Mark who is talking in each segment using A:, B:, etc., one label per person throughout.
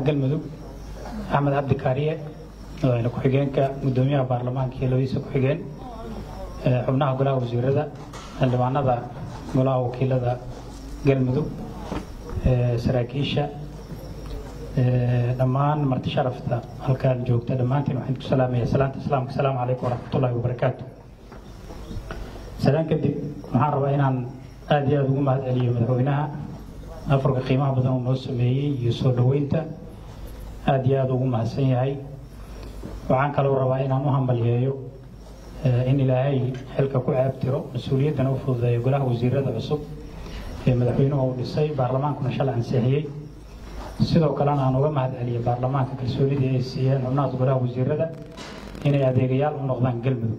A: galmudug axmed cabdi kaariye madaxweyne ku-xigeenka gudoomiyaha baarlamaanka iyo labadiisa ku-xigeen xubnaha golaha wasiirada xildhibaanada golaha wakiilada galmudug saraakiisha dhammaan marti sharafta halkaan joogta dhammaantiin waxaan ku salaamaya salaanta islaamka asalaamu calaykum waraxmatullaahi wabarakaatu salaan kadib waxaan rabaa inaan aada iyo aada ugu mahad celiyo madaxweynaha afarka qiimaha badan uu noo sameeyey iyo soo dhoweynta aada iyo aada ugu mahadsan yahay waxaan kaloo rabaa inaan u hambalyeeyo in ilaahay xilka ku ceebtiro mas-uuliyaddana u fududeeyo golaha wasiirada cusub ee madaxweynuhu uu dhisay baarlamaankuna shalay ansixiyey sidoo kalena aan uga mahad celiyo baarlamaanka kalsoonidii ay siiyeen xubnahaas golaha wasiirada inay adeegayaal u noqdaan galmudug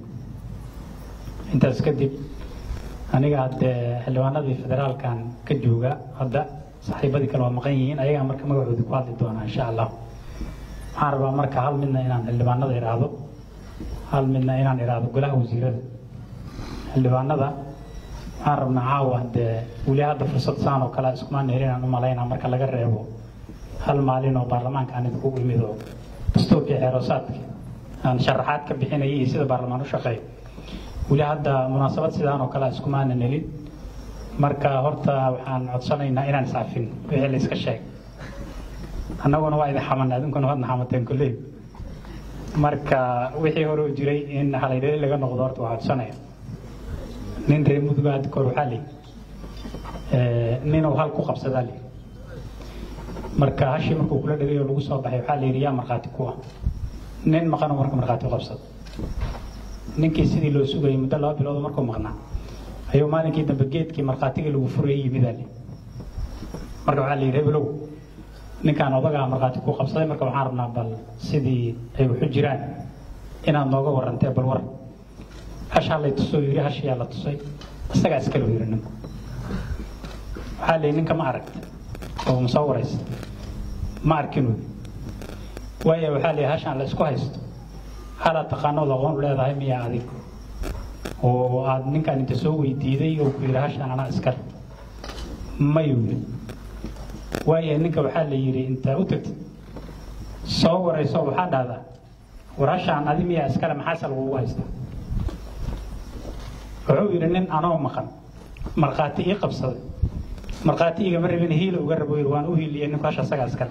A: intaas kadib aniga haddee xildhibaanadii federaalkan ka jooga hadda saaxiibadii kale waa maqan yihiin ayagaa marka magacoodii ku hadli doonaa insha allah waxaan rabaa marka hal midna inaan xildhibaanada idhaahdo hal midna inaan idhaahdo golaha wasiirada xildhibaanada waxaan rabnaa caawa dee weli hadda fursad saan oo kale iskumaan helin aan u malaynaa marka laga reebo hal maalin oo baarlamaanka aan idinku imid oo dastuurkii xeeroosaadka aan sharaxaad ka bixinayay iyo sida baarlamaan u shaqeeyo weli hadda munaasabad sidaan oo kale iskumaanan helin marka horta waxaan codsanaynaa inaan iscafin wixii la iska sheeg annaguna waa idin xamanay adinkuna waadna xamateen kolley marka wixii hore u jiray in halaydhali laga noqdo horta waa codsanaya nin reer mudug hadda kor waxaa li ninuu hal ku qabsadaa li marka hashii markuu kula dhagay oo lagu soo baxay waxaa la yidhi yaa markhaati ku ah nin maqanoo marka markhaati u qabsada ninkii sidii loo sugayay muddo laba bilood markuu maqnaa ayuu maalinkii dambe geedkii markhaatigii lagu furayay yimidaa li marka waxaa la yidhi hebelow ninkaan odagaa markhaati ku qabsaday marka waxaan rabnaa bal sidii ay waxu jiraan inaad nooga warantee bal war hashaa lay tusoo yidhi hashiyaa la tusay isagaa iskale yidhi ninku waxaa la yidhi ninka ma aragta oo ma soo waraysa ma arkin wy waayo waxaa la yidhi hashaan la isku haysto halaad taqaanood aqoon u leedahay miyaa adig oo aad ninkaan inta soo weydiiday oo ku yidhi hashaan anaa iskale mayuu yidhi waayo ninka waxaa la yidhi intaa u tagtid soo warayso waxaa dhahdaa war hashaan adi miyaa iskale maxaase lagugu haystaa wuxuu yidhi nin anoo maqan markhaati ii qabsaday markhaati igama rabin hiila uga rabo yidhi waan u hiiliyey ninku hasha isagaa iskale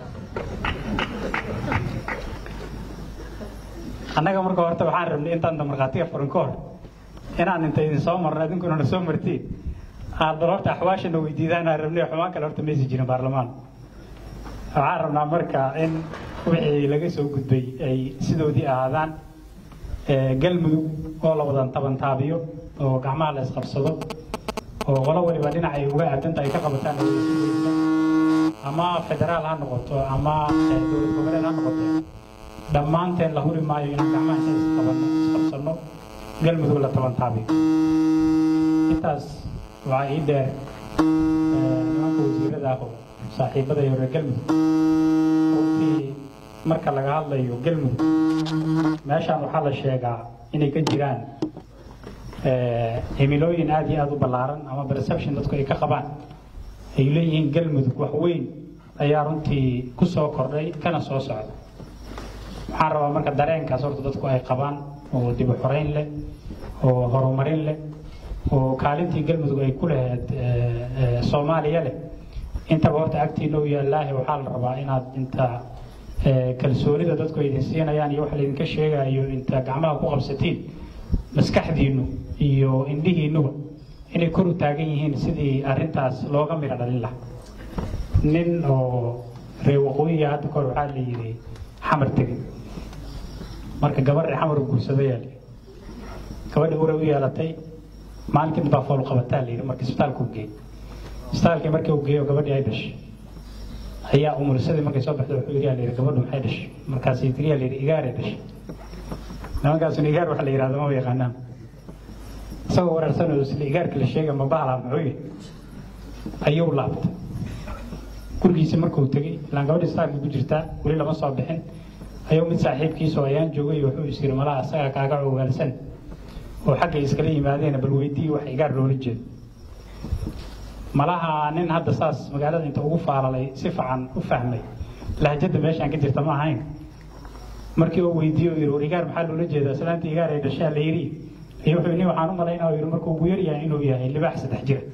A: annaga marka horta waxaan rabnay intaanta markhaatiga furin ka hor inaan inta idin soo marno idinkuna na soo martiin aad bal horta axwaashana weydiidaan aan rabnay xumaan kale horta maysi jirin baarlamaan waxaan rabnaa marka in wixii laga soo gudbay ay sidoodii ahaadaan galmudug oo la wadan tabantaabiyo oo gacmaha la isqabsado oo qolo waliba dhinac ay uga aadanta ay ka qabataan ama federaal ha noqoto ama dowlad goboleed ha noqoto dhammaanteen la huri maayo inaan gacmaha inta isqabano isqabsano galmudug la tabantaabiyo intaas waxaa ii dheer nimanka wasiirada ah oo saaxiibada iyo reer galmudug runtii marka laga hadlayo galmudug meeshaan waxaa la sheegaa inay ka jiraan himilooyin aada iyo aada u ballaaran ama perception dadku ay ka qabaan ay leeyihiin galmudug wax weyn ayaa runtii ku soo kordhay kana soo socda waxaan rabaa marka dareenkaas horta dadku ay qabaan oo dib u xoreyn leh oo horumarin leh oo kaalintii galmudug ay ku lahayd soomaaliya leh intaba horta agtiina u yaallaahi waxaa la rabaa inaad inta kalsoonida dadku ay idin siinayaan iyo wax laydinka sheegayo inta gacmaha ku qabsatiin maskaxdiinnu iyo indhihiinnuba inay kor u taagan yihiin sidii arrintaas looga midho dhalin lahaa nin oo reer waqooyiga hadda kahor waxaa la yidhi xamar tegey marka gabadha xamar u guursadayaa la gabadhi uray u yeelatay maalinkii baa fool qabataa la yidhi marka isbitaalka u geey isbitaalkii markii uu geeyo gabadhii ay dhashay ayaa umulsadii markay soo baxday wuxuu yidhi la yidhi gabadhu maxay dhashay markaasay tiriyaa la yidhi igaaray dhashay nimankaasuna igaar waxa la yidhahdo ma yaqaanaan isagoo waraarsanoo isla igaarka la sheega ma bahala muxuu yihi ayuu laabtay gurigiisa markuu tegey ilaan gabadhi isbitaalka ku jirtaa weli lama soo bixin ayuu mid saaxiibkiisoo ayaan joogay wuxuu is yidhi malaha isagaa kaaga ogaalsan oo xaggay iskala yimaadeen bal weydii wax igaar loola jeedo malaha nin hadda saas magaalada inta ugu faalalay si fiican u fahmay lahjadda meeshaan ka jirta ma ahayn markii uu weydiiye yidhi war igaar maxaa loola jeedaa islaanta igaar ay dhashaa la yidhi iyo wuxuu ni waxaan u malaynaa yidhi markuu ugu yaryahay inuu yahay libaax saddex jira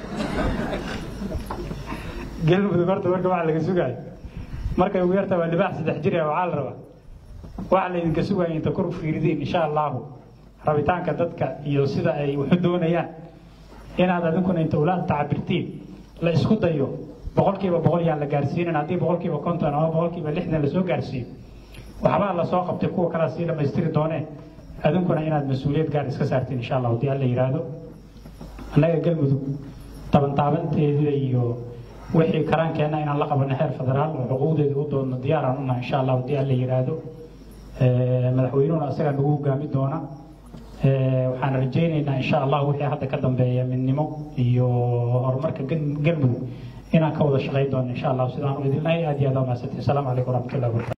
A: galmudug horta marka waxa laga sugaayo markay ugu yartaa waa libaax saddex jir waxaa la rabaa waxa laydinka sugaya inta kor u fiiridiin insha allahu rabitaanka dadka iyo sida ay waxu doonayaan inaad adinkuna inta ula tacabirtiin la isku dayo boqolkiiba boqol yaan la gaarsiinin haddii boqolkiiba konton ama boqolkiiba lixdan lasoo gaarsiiyo waxbaa lasoo qabtay kuwa kalea sii dhammaystiri dooneen adinkuna inaad mas-uuliyad gaar iska saartiin insha allah haddii alla yidhaahdo annaga galmudug tabantaabanteeda iyo wixii karaankeenna inaan la qabanno heer federaal oo xuquuqdeeda u doonno diyaaraan unaha insha allah haddii alla yidhaahdo madaxweynuhuna isagaa nagu hogaami doona waxaan rajaynaynaa insha allah wixii hadda ka dambeeya midnimo iyo horumarka galmudug inaan ka wada shaqayn doono insha allah sidaan u idinlahay aad iyo aad waa mahadsantihin asalaamu calaykum waraxmatullahi wabarakatu